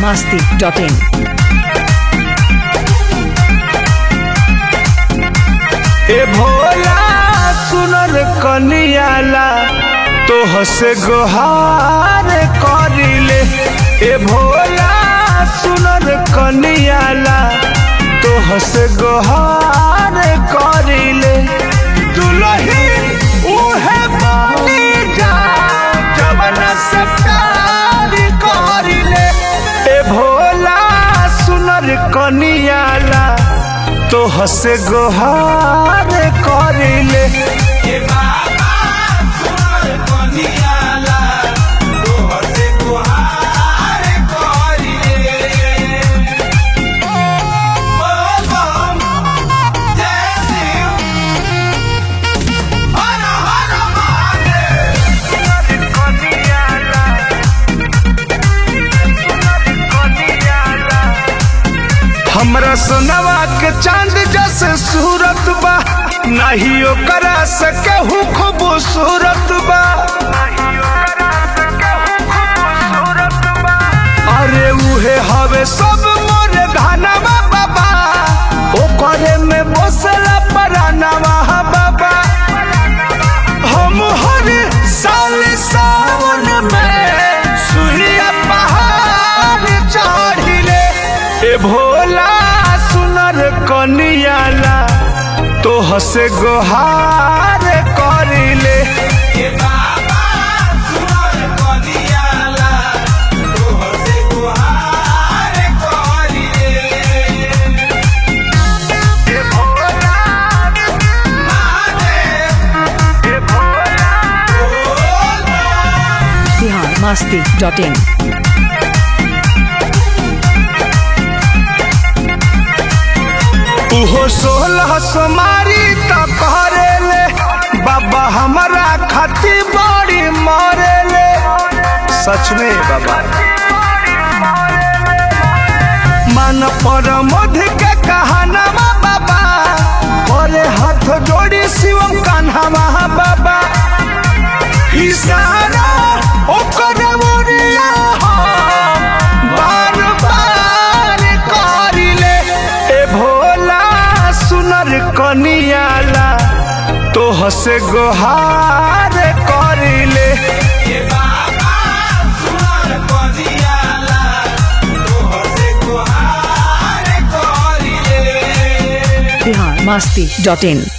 masti.in. ए भोला सुनर कनियाला तो हसे गोहार करिले ए भोला सुनर कनियाला तो हसे गोहार करिले दुलही उहे बनी जा जवन से प्यार करिले ए भोला सुनर कनियाला तो हसे गोहार करिले हमरा सोनवा के चांद जैसे सूरत बा नहीं ओकरा से केहू खूबसूरत बा अरे उहे हवे सब मोरे धनवा बाबा ओकरे में बसला परानवा बाबा हम हर साल सावन में सुहिया पहाड़ चढ़िले ए भोला सुनर कनियाला तो हसे गोहार करिले ए भोला ए भोला Bihar masti.in. उहो सोलह सोमारी त करेले बाबा हमारा खाती बड़ी मरेले सच में बाबा मन पर मध के कहानवा बाबा करे हाथ जोड़ी शिवम कान्हावा बाबा इशारा ओकर मोरिया हम बार बार करिले ए भोला सुनर कनियाला तो हसे गोहार करिले Bihar masti.in.